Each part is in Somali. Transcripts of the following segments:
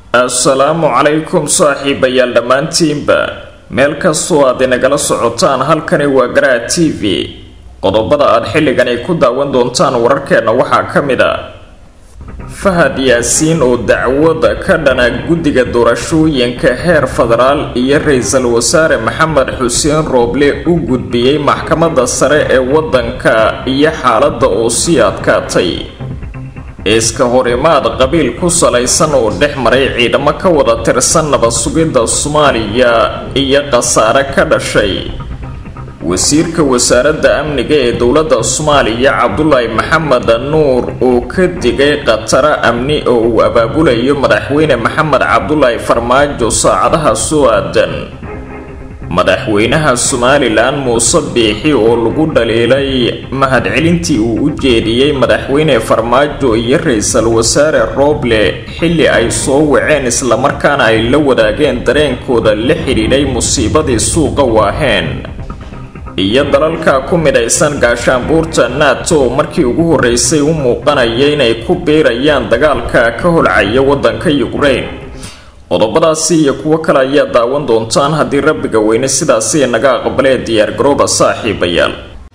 assalaamu calaykum saaxiibayaal dhammaantiinba meel kastoo aad inagala socotaan halkani waa garaa t v qodobada aad xilligan ay ku daawan doontaan wararkeenna waxaa ka mid a fahad yaasiin oo dacwada ka dhana guddiga doorashooyinka heer federaal iyo ra-iisul wasaare maxamed xuseen rooble u gudbiyey maxkamadda sare ee waddanka iyo xaaladda oo sii adkaatay iska horimaad qabiil ku salaysan oo dhex maray ciidamo ka wada tirsan nabad sugidda soomaaliya iyo khasaare ka dhashay wasiirka wasaaradda amniga ee dowladda soomaaliya cabdulaahi maxamed nuur oo ka digay khataro amni oo uu abaabulayo madaxweyne maxamed cabdulaahi farmaajo saacadaha soo aadan madaxweynaha somalilan muuse biixi oo lagu dhaliilay mahadcelintii uu u jeediyey madaxweyne farmaajo iyo ra-iisul wasaare rooble xilli ay soo waceen islamarkaana ay la wadaageen dareenkooda la xidhiidhay musiibadii suuqa waaheen iyo dalalka ku midaysan gaashaanbuurta nato markii ugu horreysay u muuqanaya inay ku biirayaan dagaalka ka holcaya waddanka yukrain qodobadaasi iyo kuwo kale ayaa daawan doontaan haddii rabbiga weyne sidaasi naga aqbalee diyaargarooba saaxiibayaal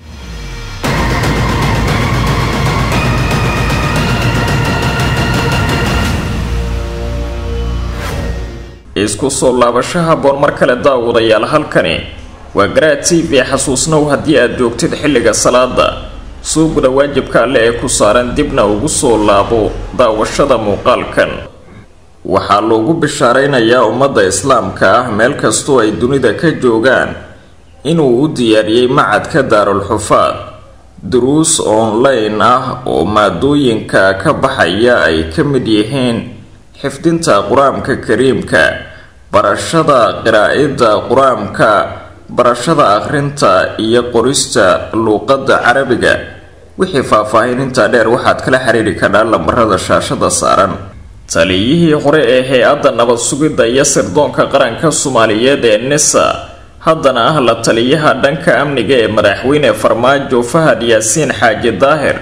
isku soo laabasho haboon mar kale daawadayaal halkani waa garaa t v xasuusnow haddii aad joogtid xilliga salaada soo guda waajibka alle ee ku saaran dibna ugu soo laabo daawashada muuqaalkan waxaa loogu bishaaraynayaa ummadda islaamka ah meel kastoo ay dunida ka joogaan inuu u diyaariyey macadka daarulxufaad duruus online ah oo maadooyinka ka baxaya ay ka mid yihiin xifdinta qur-aanka kariimka barashada qiraa'ida qur-aanka barashada akhrinta iyo qorista luuqadda carabiga wixii faahfaahin intaa dheer waxaad kala xiriiri kadhaa lambarada shaashada saaran taliyihii hore ee hay-adda nabad sugidda iyo sirdoonka qaranka soomaaliyeed ee nisa haddana ah la taliyaha dhanka amniga ee madaxweyne farmaajo fahad yaasiin xaaji daahir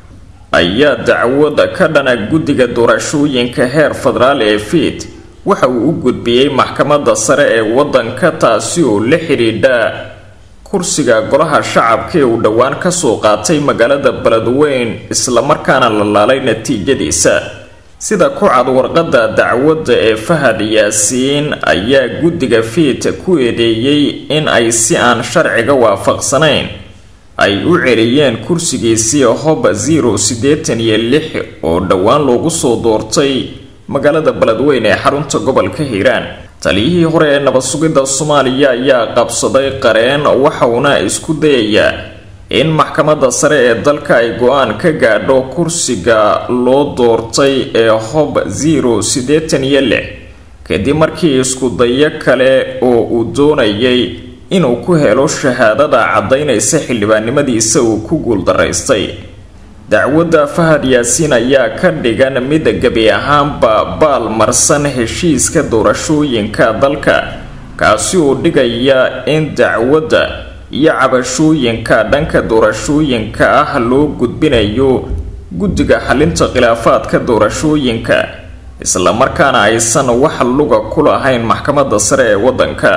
ayaa dacwada ka dhana guddiga doorashooyinka heer federaal ee fiid waxa uu u gudbiyey maxkamadda sare ee waddanka taasi oo la xidhiidha kursiga golaha shacabka ee uu dhowaan kasoo qaatay magaalada beledweyn islamarkaana la laalay natiijadiisa sida ku cad warqadda dacwadda ee fahad yaasiin ayaa guddiga fiid ku eedeeyey in ay si aan sharciga waafaqsanayn ay u celiyeen kursigiisii hob zero siddeetan iyo lix oo dhowaan loogu soo doortay magaalada beledweyn ee xarunta gobolka hiiraan taliyihii hore ee nabad sugidda soomaaliya ayaa qabsaday qareen waxauna isku dayayaa in maxkamadda sare ee dalka ay go-aan ka gaadho kursiga loo doortay ee hob zero siddeetan iyo lix kadib markii iskudayo kale oo uu doonayay inuu ku helo shahaadada caddaynaysa xildhibaannimadiisa uu ku guuldaraystay dacwadda fahad yaasiin ayaa ka dhigan mid gebi ahaanba baal marsan heshiiska doorashooyinka dalka kaasi oo dhigaya in dacwadda iyo cabashooyinka dhanka doorashooyinka ah loo gudbinayo guddiga xalinta khilaafaadka doorashooyinka islamarkaana aysan wax luga ku lahayn maxkamadda sare ee waddanka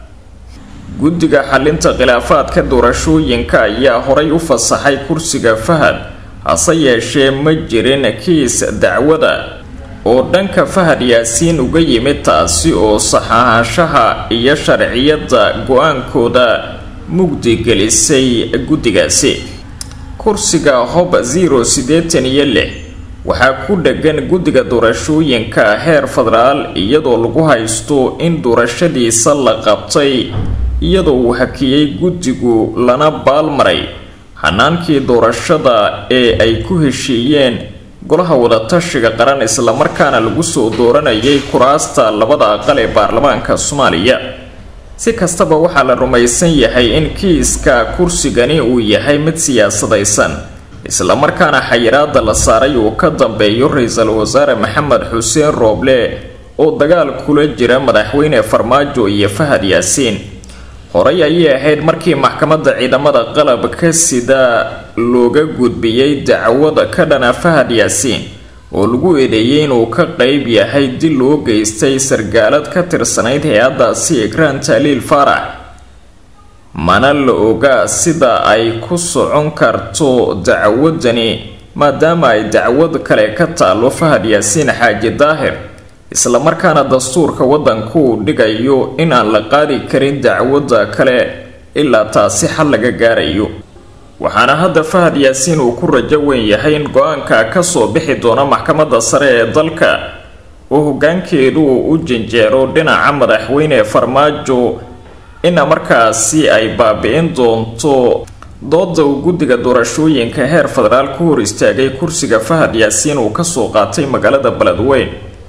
guddiga xalinta khilaafaadka doorashooyinka ayaa horay u fasaxay kursiga fahad hase yeeshee ma jirin kiis dacwada oo dhanka fahad yaasiin uga yimid taasi oo saxaahashaha iyo sharciyadda go-aankooda mugdi gelisay guddigaasi kursiga hob zero siddeetan iyo lix waxaa ku dhegan guddiga doorashooyinka heer federaal iyadoo lagu haysto in doorashadiisa la qabtay iyadoo uu hakiyey guddigu lana baalmaray hanaankii doorashada ee ay ku heshiiyeen golaha wadatashiga qaran islamarkaana lagu soo dooranayay kuraasta labada aqal ee baarlamaanka soomaaliya si kastaba waxaa la rumaysan yahay in kiiska kursigani uu yahay mid siyaasadaysan islamarkaana xayiraada la saaray uu ka dambeeyo ra-iisul wasaare maxamed xuseen rooble oo dagaal kula jira madaxweyne farmaajo iyo fahad yaasiin horey ayay ahayd markii maxkamadda ciidamada qalabka sida looga gudbiyey dacwada ka dhana fahad yaasiin oo lagu eedeeyey inuu ka qeyb yahay dil loo geystay sargaalad ka tirsanayd hay-addaasi ikraan taaliil faarax mana la ogaa sida ay ku socon karto dacwadani maadaama ay dacwad kale ka taalo fahad yaasiin xaaji daahir islamarkaana dastuurka waddanku uu dhigayo in aan la qaadi karin dacwadda kale ilaa taasi xal laga gaarayo waxaana hadda fahad yaasiin uu ku rajo weyn yahay in go-aanka kasoo bixi doona maxkamadda sare ee dalka oo hoggaankeedu uu u janjeero dhinaca madaxweyne farmaajo ina markaasi ay baabi-in doonto dooda uu guddiga doorashooyinka heer federaal ku hor istaagay kursiga fahad yaasiin uu kasoo qaatay magaalada beledweyn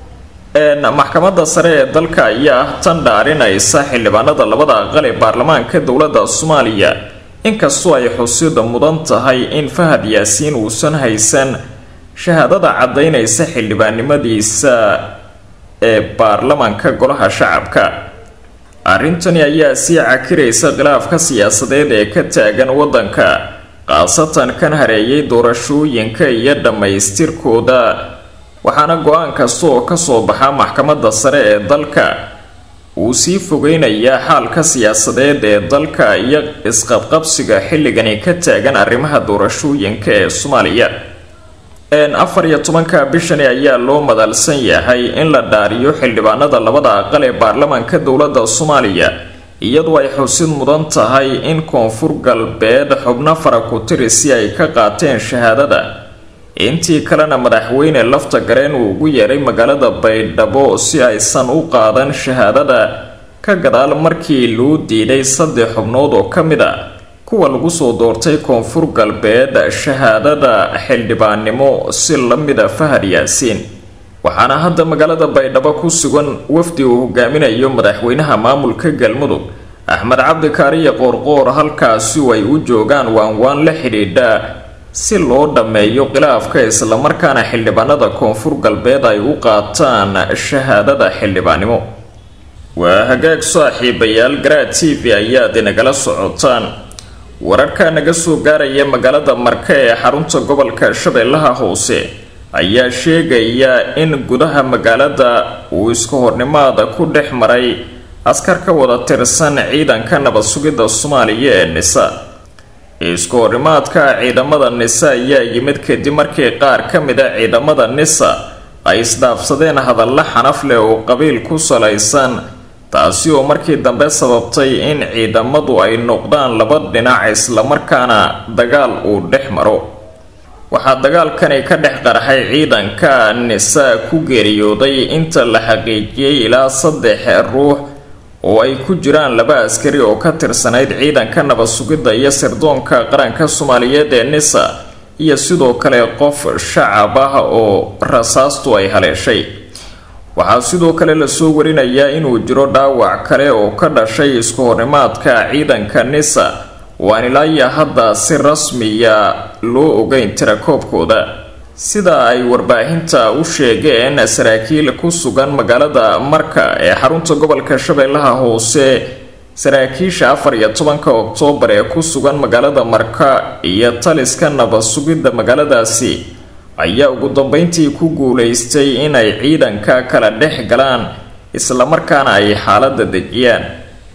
maxkamadda sare ee dalka ayaa ah tan dhaarinaysa xildhibaanada labada aqal ee baarlamaanka dowladda soomaaliya inkastoo ay xusida mudan tahay in fahad yaasiin uusan haysan shahaadada caddaynaysa xildhibaannimadiisa ee baarlamaanka golaha shacabka arrintani ayaa sii cakiraysa khilaafka siyaasadeed ee ka taagan waddanka khaasatan kan hareeyay doorashooyinka iyo dhammaystirkooda waxaana go-aan kasta oo kasoo baxa maxkamadda sare ee dalka uu sii fogeynayaa xaalka siyaasadeed ee dalka iyo isqabqabsiga xilligani ka taagan arrimaha doorashooyinka ee soomaaliya afar iyo tobanka bishani ayaa loo madalsan yahay in la dhaariyo xildhibaanada labada aqal ee baarlamaanka dowladda soomaaliya iyadoo ay xusid mudan tahay in koonfur galbeed xubno fara ku tiri si ay ka qaateen shahaadada intii kalena madaxweyne lafta gareen uu ugu yeeray magaalada baydhabo si aysan u qaadan shahaadada ka gadaal markii loo diiday saddex xubnood oo ka mid a kuwa lagu soo doortay koonfur galbeed shahaadada xildhibaannimo si la mida fahad yaasiin waxaana hadda magaalada baydhabo ku sugan wafdi uu hogaaminayo madaxweynaha maamulka galmudug axmed cabdikaariyo qoorqoor halkaasi ay u joogaan waanwaan la xidhiidha si loo dhammeeyo khilaafka islamarkaana xildhibaanada koonfur galbeed ay u qaataan shahaadada xildhibaannimo waa hagaag saaxiibayaal garaa t v ayaad inagala socotaan wararka naga soo gaaraya magaalada marka ee xarunta gobolka shabeellaha hoose ayaa sheegaya in gudaha magaalada uu iska hornimaada ku dhex maray askar ka wada tirsan ciidanka nabad sugidda soomaaliya ee nisa isku horimaadka ciidamada nisa ayaa yimid kadib markii qaar ka mid a ciidamada nisa ay isdhaafsadeen hadalla xanaf leh oo qabiil ku salaysan taasi oo markii dambe sababtay in ciidamadu ay noqdaan laba dhinac islamarkaana dagaal uu dhex maro waxaa dagaalkani ka dhex qarxay ciidanka nisa ku geeriyooday inta la xaqiijiyey ilaa saddex ruux oo ay ku jiraan laba askari oo ka tirsanayd ciidanka nabad sugidda iyo sirdoonka qaranka soomaaliyeed ee nisa iyo sidoo kale qof shacab ah oo rasaastu ay haleeshay waxaa sidoo kale lasoo warinayaa inuu jiro dhaawac kale oo ka dhashay isku hornimaadka ciidanka nisa waan ilaaya hadda si rasmiya loo ogeyn tirakoobkooda sida ay warbaahinta u sheegeen saraakiil ku sugan magaalada marka ee xarunta gobolka shabeellaha hoose saraakiisha afar iyo tobanka oktoobar ee ku sugan magaalada marka iyo taliska nabad sugidda magaaladaasi ayaa ugu dambeyntii ku guulaystay inay ciidanka kala dhex galaan islamarkaana ay xaaladda dejiyaan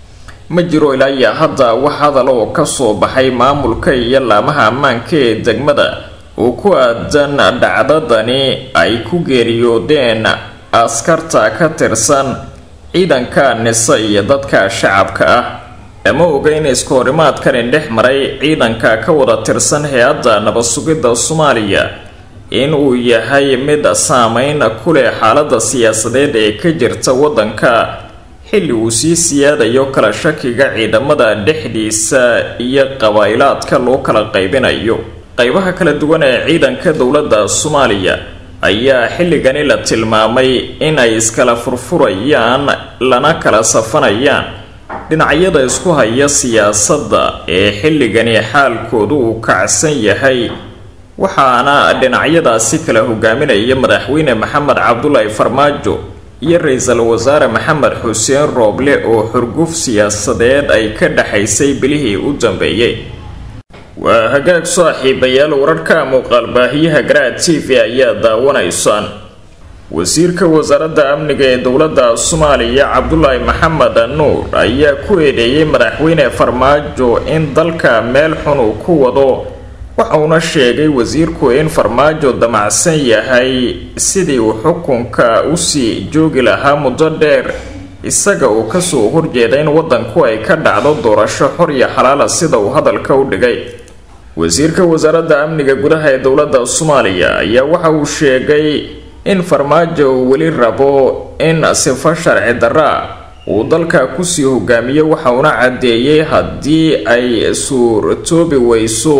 ma jiro ilaa iyo hadda wax hadal oo kasoo baxay maamulka iyo laamaha ammaanka ee degmada oo ku aadan dhacdadani ay ku geeriyoodeen askarta ka tirsan ciidanka nisa iyo dadka shacabka ah lama oga in isku horimaadkani dhex maray ciidanka ka wada tirsan hay-adda nabad sugidda soomaaliya in uu yahay mid saameyn ku leh xaaladda siyaasadeed ee ka jirta waddanka xilli uu sii siyaadayo kala shakiga ciidamada dhexdiisa iyo qabaa'ilaadka loo kala qaybinayo qaybaha kala duwan ee ciidanka dowladda soomaaliya ayaa xilligani la tilmaamay in ay iskala furfurayaan lana kala safanayaan dhinacyada isku haya siyaasadda ee xilligani xaalkoodu uu kacsan yahay waxaana dhinacyadaasi kala hogaaminaya madaxweyne maxamed cabdulaahi farmaajo iyo ra-iisul wasaare maxamed xuseen rooble oo xurguf siyaasadeed ay ka dhexaysay bilihii u dambeeyey waa hagaag saaxiibayaal wararka muuqaalbaahiyaha garaad t v ayaa daawanaysaan wasiirka wasaaradda amniga ee dowladda soomaaliya cabdulaahi maxamed nuur ayaa ku eedeeyey madaxweyne farmaajo in dalka meel xun uu ku wado waxauna sheegay wasiirku in farmaajo damacsan yahay sidii uu xukunka usii joogi lahaa muddo dheer isaga uu kasoo horjeeda in wadanku ay ka dhacdo doorasho xor iyo xalaala sida uu hadalka u dhigay wasiirka wasaaradda amniga gudaha ee dowladda soomaaliya ayaa waxa uu sheegay in farmaajo uu weli rabo in sifo sharci darra uu dalka kusii hogaamiyo waxauna caddeeyey haddii ay suurtoobi weyso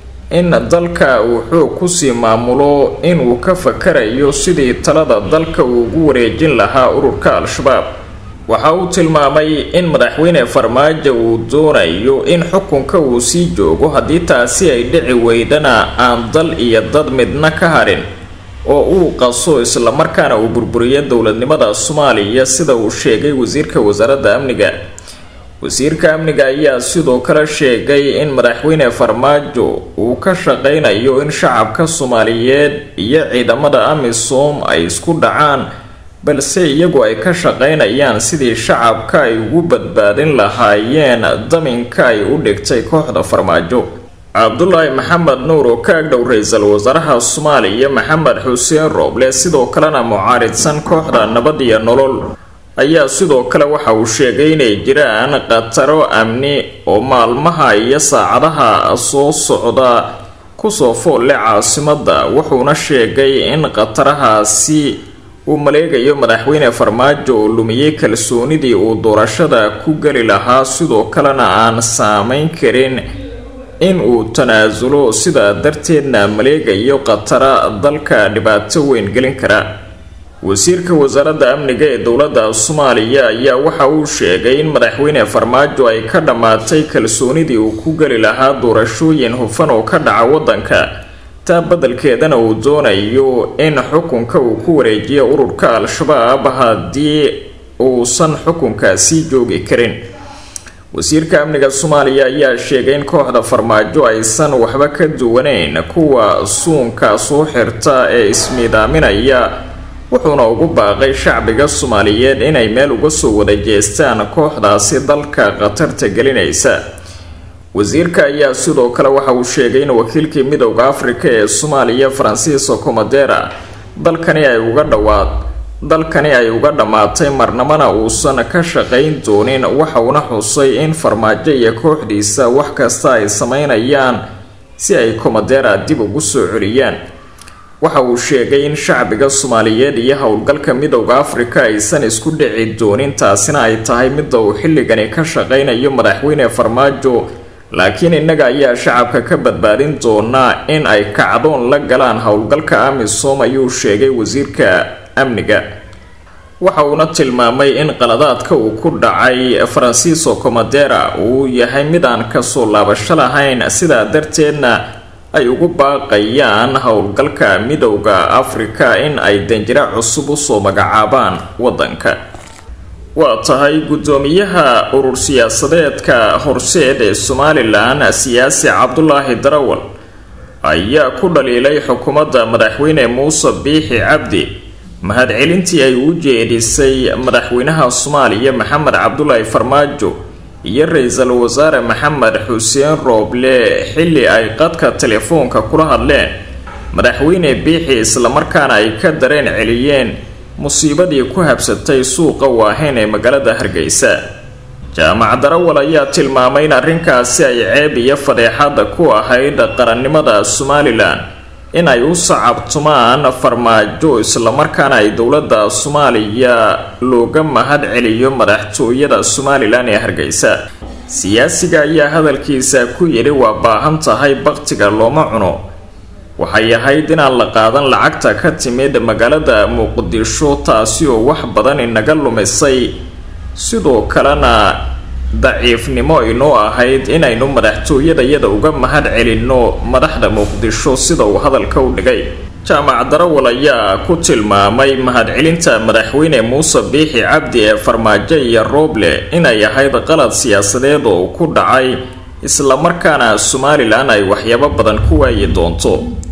in dalka uu xoog kusii maamulo inuu ka fakarayo sidii talada dalka uu ugu wareejin lahaa ururka al-shabaab waxa uu tilmaamay in madaxweyne farmaajo uu doonayo in xukunka uu sii joogo haddii taasi ay dhici weydana aan dal iyo dad midna ka harin oo uu qaso islamarkaana uu burburiyo dowladnimada soomaaliya sida uu sheegay wasiirka wasaaradda amniga wasiirka amniga ayaa sidoo kale sheegay in madaxweyne farmaajo uu ka shaqaynayo in shacabka soomaaliyeed iyo ciidamada amisom ay isku dhacaan balse iyagu ay ka shaqaynayaan sidii shacabka ay ugu badbaadin lahaayeen daminka ay u dhigtay kooxda farmaajo cabdulaahi maxamed nuur oo ka agdhow ra-iisul wasaaraha soomaaliya maxamed xuseen rooble sidoo kalena mucaaridsan kooxda nabad iyo nolol ayaa sidoo kale waxa uu sheegay inay jiraan khataro amni oo maalmaha iyo saacadaha soo socda kusoo foolle caasimadda wuxuuna sheegay in khatarahaasi uu maleegayo madaxweyne farmaajo oo lumiyey kalsoonidii uu doorashada ku geli lahaa sidoo kalena aan saameyn karin in uu tanaasulo sidaa darteedna maleegayo khatara dalka dhibaato weyn gelin kara wasiirka wasaaradda amniga ee dowladda soomaaliya ayaa waxa uu sheegay in madaxweyne farmaajo ay ka dhammaatay kalsoonidii uu ku geli lahaa doorashooyin hufan oo ka dhaca waddanka taa beddelkeedana uu doonayo in xukunka uu ku wareejiyo ururka al-shabaab haddii uusan xukunkaasi joogi karin wasiirka amniga soomaaliya ayaa sheegay in kooxda farmaajo aysan waxba ka duwaneyn kuwa suunka soo xirta ee ismiidaaminaya wuxuuna ugu baaqay shacbiga soomaaliyeed inay meel uga soo wada jeestaan kooxdaasi dalka khatarta gelinaysa wasiirka ayaa sidoo kale waxa uu sheegay in wakiilkii midowda afrika ee soomaaliya francisco comadera dalkani ay uga dhawaad dalkani ay uga dhammaatay marnamana uusan ka shaqayn doonin waxauna xusay in farmaajo iyo kooxdiisa wax kasta ay sameynayaan si ay comadera dib ugu soo celiyaan waxa uu sheegay in shacbiga soomaaliyeed iyo howlgalka midowda afrika aysan isku dhici doonin taasina ay tahay midda uu xilligani ka shaqaynayo madaxweyne farmaajo laakiin innaga ayaa shacabka ka badbaadin doonaa in ay kacdoon la galaan howlgalka amisom ayuu sheegay wasiirka amniga waxa uuna tilmaamay in qaladaadka uu ku dhacay francisco comadera uu yahay mid aan kasoo laabasho lahayn sidaa darteedna ay ugu baaqayaan howlgalka midowda afrika in ay danjira cusub usoo magacaabaan waddanka waa tahay guddoomiyaha urur siyaasadeedka horseed ee somalilan siyaasi cabdulaahi darawal ayaa ku dhaliilay xukuumadda madaxweyne muuse biixi cabdi mahadcelintii ay u jeedisay madaxweynaha soomaaliya maxamed cabdulaahi farmaajo iyo ra-iisul wasaare maxamed xuseen rooble xilli ay qadka telefoonka kula hadleen madaxweyne biixi islamarkaana ay ka dareen celiyeen musiibadii ku habsatay suuqa waaheyn ee magaalada hargeysa jaamac darawal ayaa tilmaamay in arrinkaasi ay ceeb iyo fadeexada ku ahayd qarannimada somalilan in ay u sacabtumaan farmaajo islamarkaana ay dowladda soomaaliya looga mahad celiyo madaxtooyada somalilan ee hargeysa siyaasiga ayaa hadalkiisa ku yidhi waa baahan tahay baktiga looma cuno waxay ahayd inaan la qaadan lacagta ka timid magaalada muqdisho taasi oo wax badan inaga lumisay sidoo kalena daciifnimo inoo ahayd inaynu madaxtooyadayada uga mahad celinno madaxda muqdisho sida uu hadalka u dhigay jaamac darawal ayaa ku tilmaamay mahadcelinta madaxweyne muuse biixi cabdi ee farmaajo iyo rooble inay ahayd qalad siyaasadeed oo ku dhacay islamarkaana somalilan ay waxyaabo badan ku waayi doonto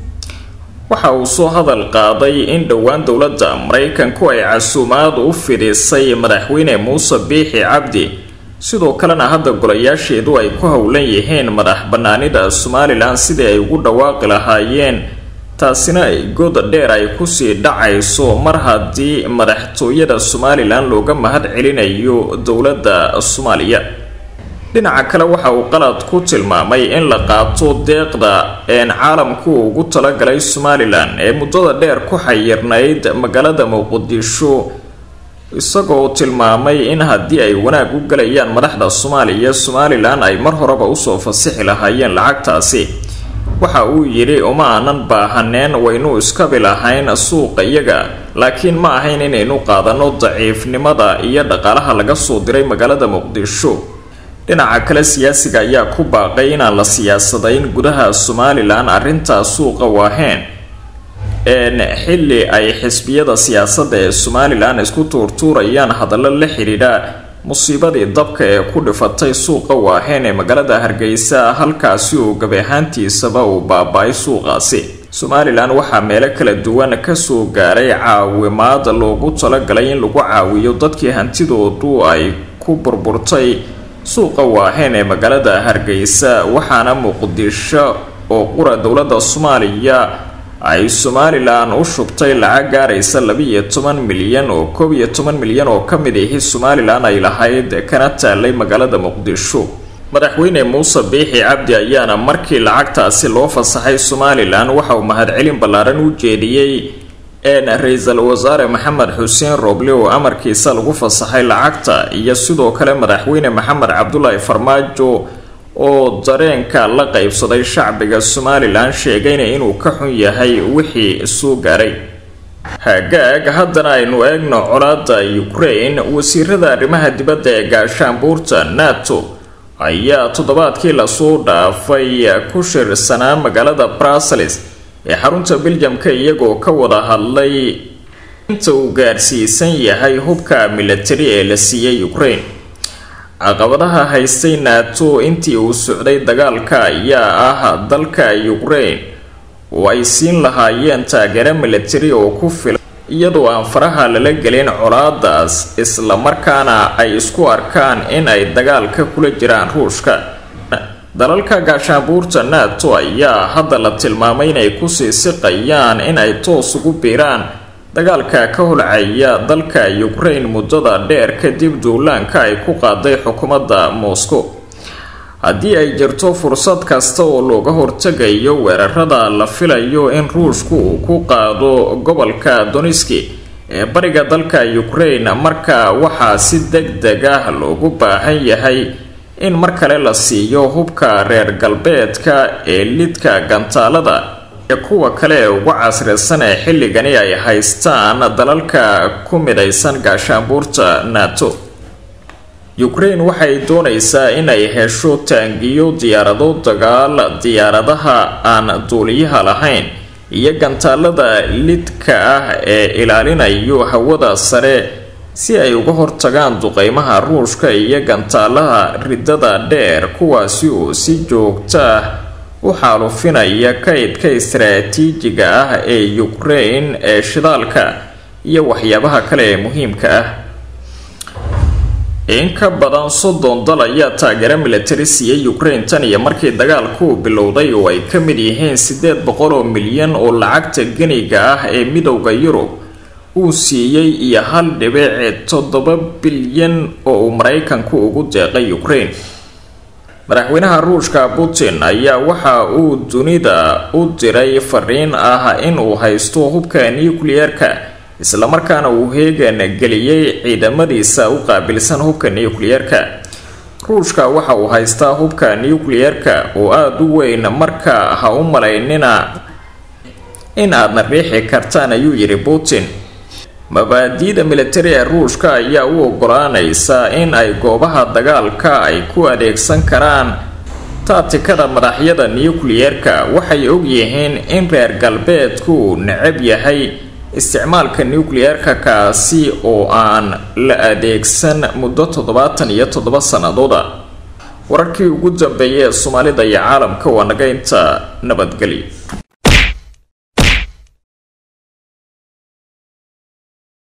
waxa uu soo hadal qaaday in dhowaan dowladda maraykanku ay casuumaad u fidisay madaxweyne muuse biixi cabdi sidoo kalena hadda golayaasheedu ay ku howlan yihiin madax banaanida somalilan sidii ay ugu dhawaaqi lahaayeen taasina ay god dheer ay kusii dhacayso mar haddii madaxtooyada somalilan looga mahad celinayo dowladda soomaaliya dhinaca kale waxa uu qalad ku tilmaamay in la qaato deeqda een caalamku ugu talagalay somalilan ee muddada dheer ku xayirnayd magaalada muqdisho isagoo tilmaamay in haddii ay wanaag u galayaan madaxda soomaaliya somalilan ay mar horeba usoo fasixi lahaayeen lacagtaasi waxa uu yidhi uma aanan baahaneen waynu iskabi lahayn suuqa iyaga laakiin ma ahayn inaynu qaadano daciifnimada iyo dhaqaalaha laga soo diray magaalada muqdisho dhinaca kale siyaasiga ayaa ku baaqay inaan la siyaasadayn gudaha somalilan arrintaa suuqa waaheen een xilli ay xisbiyada siyaasadda ee somalilan isku tuurtuurayaan hadallo la xidhiidha musiibadii dabka ee ku dhifatay suuqa waaheen ee magaalada hargeysa halkaasi oo gabi ahaantiisaba uu baaba-ay suuqaasi somalilan waxaa meelo kala duwan kasoo gaaray caawimaad loogu talagalay in lagu caawiyo dadkii hantidoodu ay ku burburtay suuqa waaheen ee magaalada hargeysa waxaana muqdisho oo qura dowladda soomaaliya ay somalilan u shubtay lacag gaaraysa labiiyo toban milyan oo koob iyo toban milyan oo ka mid ahi somalilan ay lahayd kana taalay magaalada muqdisho madaxweyne muuse biixi cabdi ayaana markii lacagtaasi loo fasaxay somalilan waxa uu mahadcelin ballaaran u jeediyey een ra-iisul wasaare maxamed xuseen rooble oo amarkiisa lagu fasaxay lacagta iyo sidoo kale madaxweyne maxamed cabdulaahi farmaajo oo dareenka la qaybsaday shacbiga somalilan sheegayna inuu ka xun yahay wixii soo gaaray hagaag haddana aynu eegno colaada ukraine wasiirada arrimaha dibadda ee gaashaanbuurta nato ayaa toddobaadkii lasoo dhaafay ku shirsanaa magaalada brussels ee xarunta beljamka iyagoo ka wada hadlay inta uu gaarsiisan yahay hubka milatari ee la siiyey ukraine caqabadaha haystay nato intii uu socday dagaalka ayaa ah dalka ukraine oo ay siin lahaayeen taageero milatari oo ku filan iyadoo aan faraha lala gelin colaadaas islamarkaana ay isku arkaan in ay dagaalka kula jiraan ruushka dalalka gaashaanbuurta nato ayaa hadda la tilmaamay inay kusii siqayaan in ay toos ugu biiraan dagaalka ka holcaya dalka ukraine muddada dheer kadib duulaanka ay ku qaaday xukuumadda moscow haddii ay jirto fursad kasta oo looga hortegayo weerarada la filayo in ruushku uu ku qaado gobolka doniski ee bariga dalka ukraine marka waxaa si deg deg ah loogu baahan yahay in mar kale la siiyo hubka reer galbeedka ee lidka gantaalada ee kuwa kale ee ugu casrisan ee xilligani ay haystaan dalalka ku midaysan gaashaanbuurta nato ukraine waxay doonaysaa inay hesho taangiyo diyaarado dagaal diyaaradaha aan duuliyaha lahayn iyo gantaalada lidka ah ee ilaalinayo hawada sare si ay uga hortagaan duqeymaha ruushka iyo gantaalaha ridada dheer kuwaasi oo si joogto ah u xaalufinaya kaydka istaraatiijiga ah ee ukraine ee shidaalka iyo waxyaabaha kale ee muhiimka ah in ka badan soddon dal ayaa taageero milatari siiyey ukraine tan iyo markii dagaalku bilowday oo ay ka mid yihiin siddeed boqol oo milyan oo lacagta geniga ah ee midowda yurub uu siiyey iyo hal dhibic toddoba bilyan oo uu maraykanku ugu deeqay ukraine madaxweynaha ruushka putin ayaa waxa uu dunida u diray fariin ah in uu haysto hubka nucleer-ka islamarkaana uu heegan geliyey ciidamadiisa u qaabilsan hubka nucleer-ka ruushka waxa uu haystaa hubka nucleer-ka oo aada u weyn marka ha u malaynina in aadna riixi kartaan ayuu yidhi putin mabaadiida militari ee ruushka ayaa u ogolaanaysa in ay goobaha dagaalka ay ku adeegsan karaan taatikada madaxyada nucleer-ka waxay ogyihiin in reer galbeedku uu necab yahay isticmaalka nucleer-ka kaasi oo aan la adeegsan muddo toddobaatan iyo toddoba sannadooda wararkii ugu dambeeyay ee soomaalida iyo caalamka waa naga inta nabadgelyo